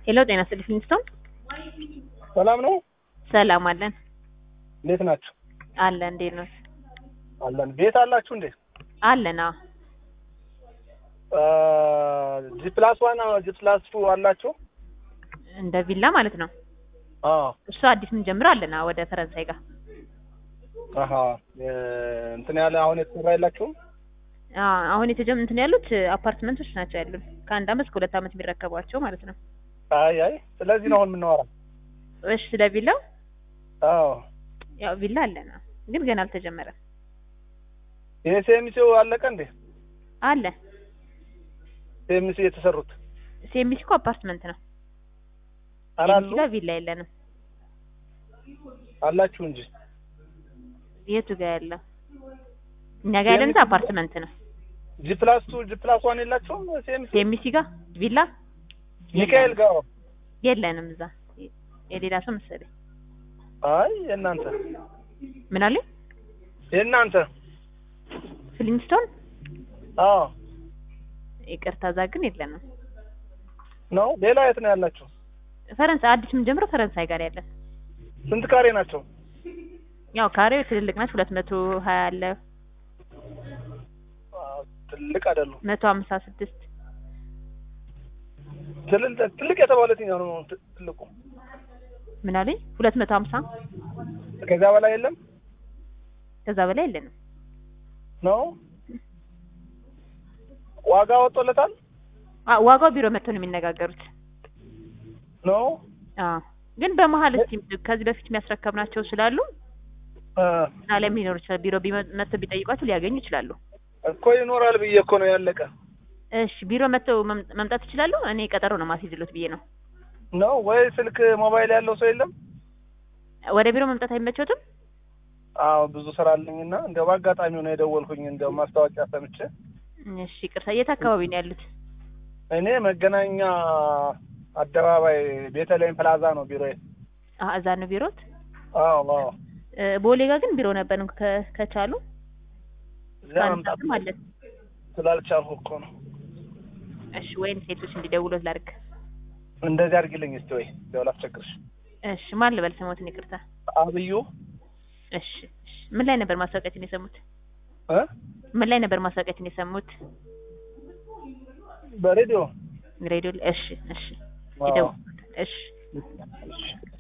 ሄሎ ጤና ይስጥልኝ ፊንስቶን ሰላም ነው። ሰላም አለን እንዴት ናችሁ? አለን እንዴት ነው አለን። ቤት አላችሁ እንዴ? አለን አዎ ጂ ፕላስ ዋን ጂ ፕላስ ቱ አላችሁ? እንደ ቪላ ማለት ነው አዎ። እሱ አዲስ ምን ጀምሮ አለን አዎ ወደ ፈረንሳይ ጋር አሀ እንትን ያለ አሁን የተሰራ የላችሁም? አዎ አሁን የተጀም እንትን ያሉት አፓርትመንቶች ናቸው ያሉን ከአንድ አመት እስከ ሁለት አመት የሚረከቧቸው ማለት ነው አይ አይ፣ ስለዚህ ነው አሁን የምናወራው። እሺ ስለ ቪላው አዎ። ያው ቪላ አለን አዎ ግን ገና አልተጀመረም ይሄ ሴሚሲው አለቀ እንዴ? አለ ሴሚሲ የተሰሩት ሴሚሲ እኮ አፓርትመንት ነው አላሉ ሴሚሲ ጋር ቪላ የለንም አላችሁ እንጂ የቱ ጋር ያለው እኛ ጋር ያለንት አፓርትመንት ነው ጂ ፕላስ ቱ ጂ ፕላስ ዋን የላችሁም? ሴሚሲ ሴሚሲ ጋር ቪላ ሚካኤል ጋር የለንም እዛ የሌላ ሰው መሰለኝ አይ የእናንተ ምን አለ የእናንተ ፍሊንስቶን አዎ ይቅርታ እዛ ግን የለንም ነው። ሌላ የት ነው ያላችሁ? ፈረንሳይ አዲስ የምንጀምረው ፈረንሳይ ጋር ያለን ስንት ካሬ ናቸው? ያው ካሬው ትልልቅ ናቸው ሁለት መቶ ሀያ አለ አዎ፣ ትልቅ አይደሉም። መቶ ሀምሳ ስድስት ትልቅ ትልቅ የተባለ የትኛው ነው ት- ትልቁ? ምን አለኝ ሁለት መቶ ሀምሳ ከዚያ በላይ የለም ከዛ በላይ የለንም ነው። ዋጋ ወጥቶለታል አ ዋጋው ቢሮ መጥቶ ነው የሚነጋገሩት ነው። አዎ ግን በመሀል እስቲ ከዚህ በፊት የሚያስረከብናቸው ስላሉ እ እዛ ላይ ሊኖር ይችላል ቢሮ ቢመ- መጥተው ቢጠይቋቸው ሊያገኙ ይችላሉ እኮ ይኖራል ብዬ እኮ ነው ያለቀ እሺ ቢሮ መጥተው መም- መምጣት ይችላሉ እኔ ቀጠሮ ነው ማስይዝሎት ብዬ ነው ነው ወይ ስልክ ሞባይል ያለው ሰው የለም? ወደ ቢሮ መምጣት አይመቸውትም አዎ ብዙ ስራ አለኝና እንደው በአጋጣሚው ነው የደወልኩኝ። እንደው ማስታወቂያ ሰምቼ እሺ ይቅርታ የት አካባቢ ነው ያሉት እኔ መገናኛ አደባባይ ቤተልሔም ፕላዛ ነው ቢሮዬ። አ እዛ ነው ቢሮት አዎ አዎ እ ቦሌ ጋር ግን ቢሮ ነበር ከ- ከቻሉ እዚያ መምጣት ከአንሳትም አለን ስላልቻልኩ እኮ ነው። እሺ ወይም ሴቶች እንዲደውሉት ላድርግ እንደዚህ አድርጊልኝ እስቲ ወይ እንደው ላስቸግርሽ። እሺ ማን ልበል ስሞትን ይቅርታ አብዩ እሺ እሺ ምን ላይ ነበር ማስታወቂያችን የሰሙት እ ምን ላይ ነበር ማስታወቂያችን የሰሙት በሬዲዮ ሬዲዮ ላይ እሺ እሺ አዎ። ይደውሉ እሺ እሺ